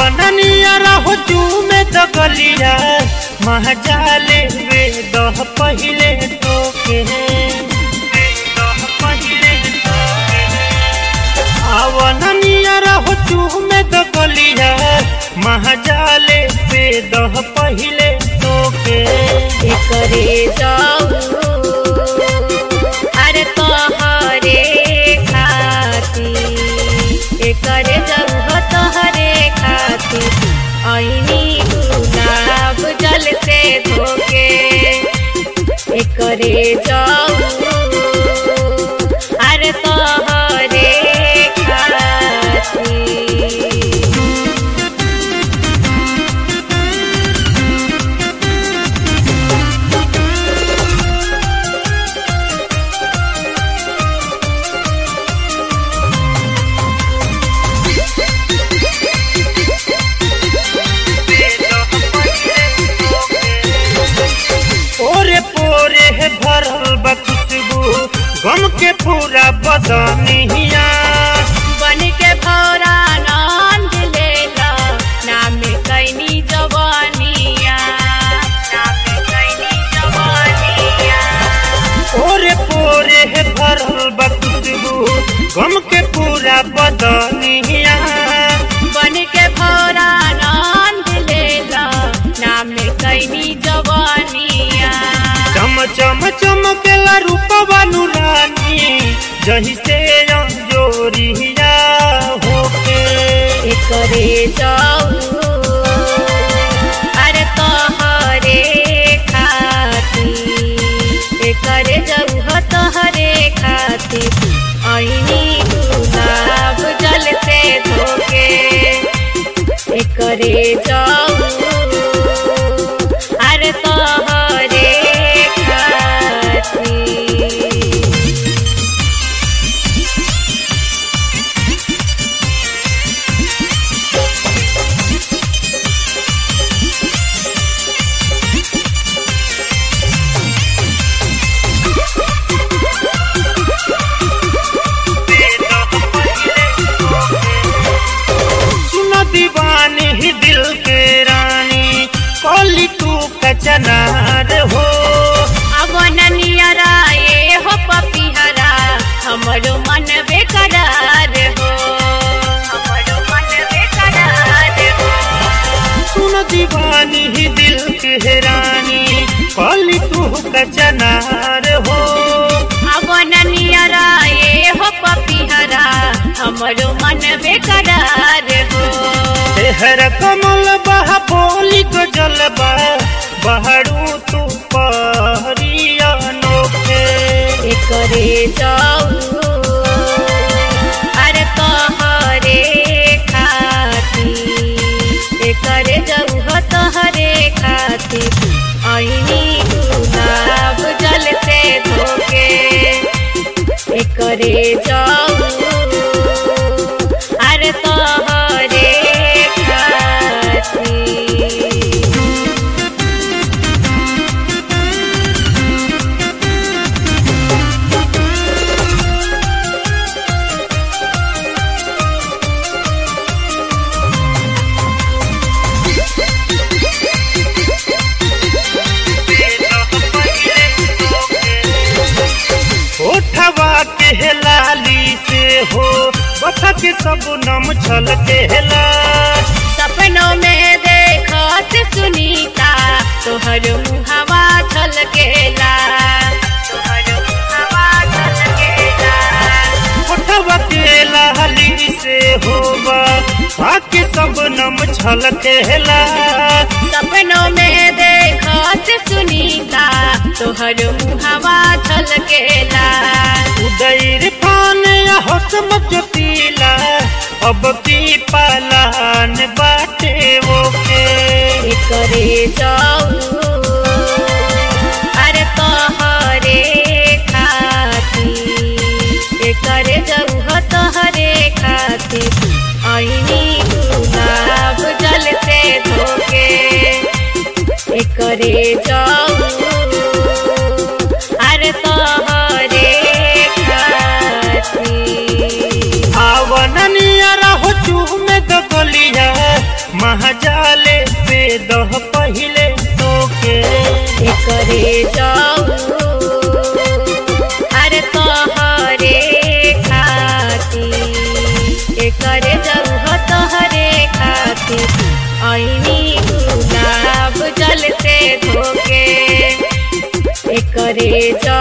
आवननिया रहो चूमे तो गलिया महजाले वे दह पहिले तो के दह पहिले तो आवननिया रहो चूमे तो गलिया महजाले वे दह पहिले तो के एकरे जाऊ अरे तोहरे खाती एकरे जाऊ तोहरे खाती ऐनी गुलाब जल से धोके एकरे जाऊ अरे तोहरे खाती ओरे पोरे है भरल बा खुशबू गम के पूरा बदनिया बन के भौरा नंद लेला नाम कैनी जवानिया नाम कैनी जवानिया ओरे पोरे है भरल बा खुशबू गम के पूरा बदनिया बन के भौरा नंद लेला नाम कैनी जवानिया चम चम चमकेला रूपवा नुरानी जही से जोरिया होके एकरे जाऊ अरे तोहरे खाती एकरे जाऊ हो तोहरे खाती ऐनी गुलाब जल से धोके एकरे जाऊ अरे तोहरे खाती सुन दीवानी ही दिल के रानी कली तू कचनार हो अब ननियरा ये हो पपिहरा हमरो मन बेकरार हो हमरो मन बेकरार हो सुन दीवानी ही दिल के रानी कली तू कचनार हो अब ननियरा ये हो पपिहरा हमरो मन बेकरार हो तेहर कमल बहा बोली को जलबा बहरू तू परिया नोखे एकरे जाऊ अरे तोहरे खाती एकरे जाऊ हो तोहरे खाती ऐनी गुलाब जल से धोके एकरे जाऊ अरे तोहरे खाती उठवा के लाली से हो बथा के सब नम छल के ला सपनों में देखा से सुनीता तोहर मुहवा छलकेला तोहर मुहवा छलकेला उठवा के लाली से होबा बाकी सब नम छल के ला सपनों में देखा से सुनीता तोहर मुहवा छलकेला उदय फान या हसम ज्योतिला अब की पालान बाटे वो के एकरे जाऊ अरे तोहरे खाती एकरे जाऊ हो तोहरे खाती ऐनी गुलाब जल से धोके एकरे जाऊ अरे तोहरे खाती आवननिया रहो चूमे दो गलिया करे जाऊ